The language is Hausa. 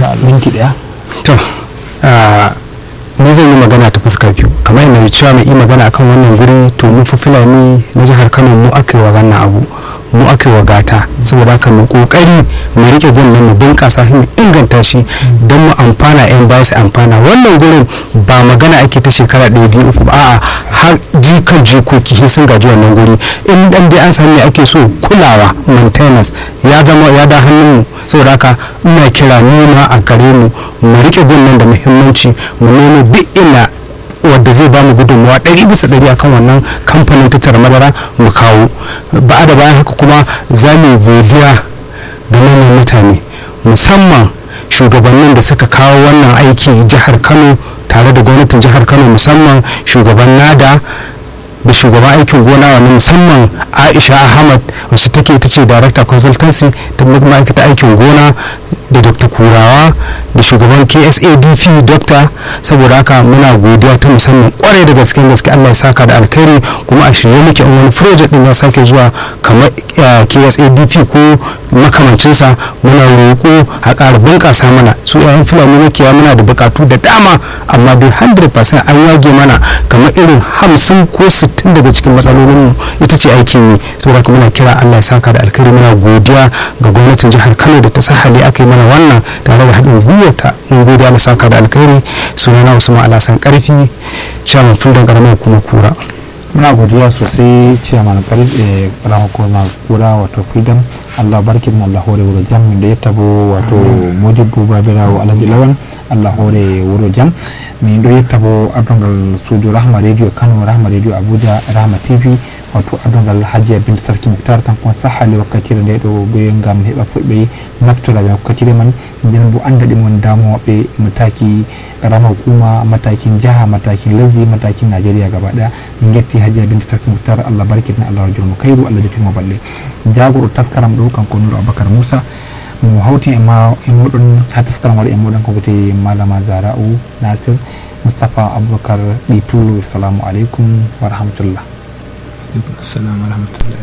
insha Allah minti daya to ah, ni zan yi magana ta fuskar biyu kamar yadda mai cewa mai yi magana akan wannan guri to mu fi fulani na jihar kano mu aka yi wa wannan abu mu aka yi wa gata saboda haka mu kokari mu rike gun nan mu bunƙasa shi mu inganta shi don mu amfana yan baya su amfana wannan gurin ba magana ake ta shekara ɗaya biyu uku ba a'a har jikan jikoki sai sun gaji wannan guri in dan dai an san me ake so kulawa maintenance ya zama ya da hannun mu saboda haka ina kira noma a gare mu mu rike gun nan da muhimmanci mu nemo duk ina wadda zai ba mu gudunmawa ɗari bisa ɗari akan wannan kamfanin tattara madara mu kawo ba da bayan haka kuma za mu yi godiya ga manyan mutane musamman shugabannin da suka kawo wannan aiki jihar kano tare da gwamnatin jihar kano musamman shugaban nada da shugaban aikin gona wani musamman aisha ahmad wacce take ita ce director consultancy ta ma'aikata aikin gona da dr kurawa da shugaban ksadp dokta saboda haka muna godiya ta musamman kwarai da gaske gaske allah ya saka da alkhairi kuma a shirye muke in wani project din ya sake zuwa kamar eh, ksadp ko makamancinsa muna roƙo a ƙara bunƙasa mana su yayan fulani makiya muna da buƙatu da dama amma dai 100% an yage mana kamar irin hamsin ko sittin daga cikin matsalolinmu ita ce aikin yi saboda haka muna kira allah ya saka da alkhairi muna godiya ga gwamnatin jihar kano da ta sahali aka yi mana wannan tare da haɗin gwiwarta mun godiya da saka da alkhairi sunana usman alasan karfi chairman fuldan karamar kuma kura muna godiya sosai ciyaman karfe karamar kuma kura wato freedom allah barkin allah hore wuro jam da ya tabo wato modibo babirawo alhaji lawan allah hore wuro jam min ɗo yettabo ardongal suudu rahma radio kano rahma radio abuja rahma tv wato ardongal hajiya binte sarki muktar tan kon sahali wakkatire nde ɗo ɓe gam heɓa fulɓe naftora ɓe wakkatire man nden bo anda ɗi mon damoɓe mataki rama hukuma matakin jaha matakin lesdi matakin nigeria gaba ɗaya min getti hajiya binte sarki muktar allah barkitina allah rajulmo kayru allah jottimo balle jagoro taskaram ɗo kanko nuro aboubacar moussa mo hawti e ma e moɗon ha taskaram waɗa e moɗon ko wiyete malama zara'u nasir moustapha aboubacar ɗi tullo salamu aleykum wa rahmatullah assalamu alhamdulillah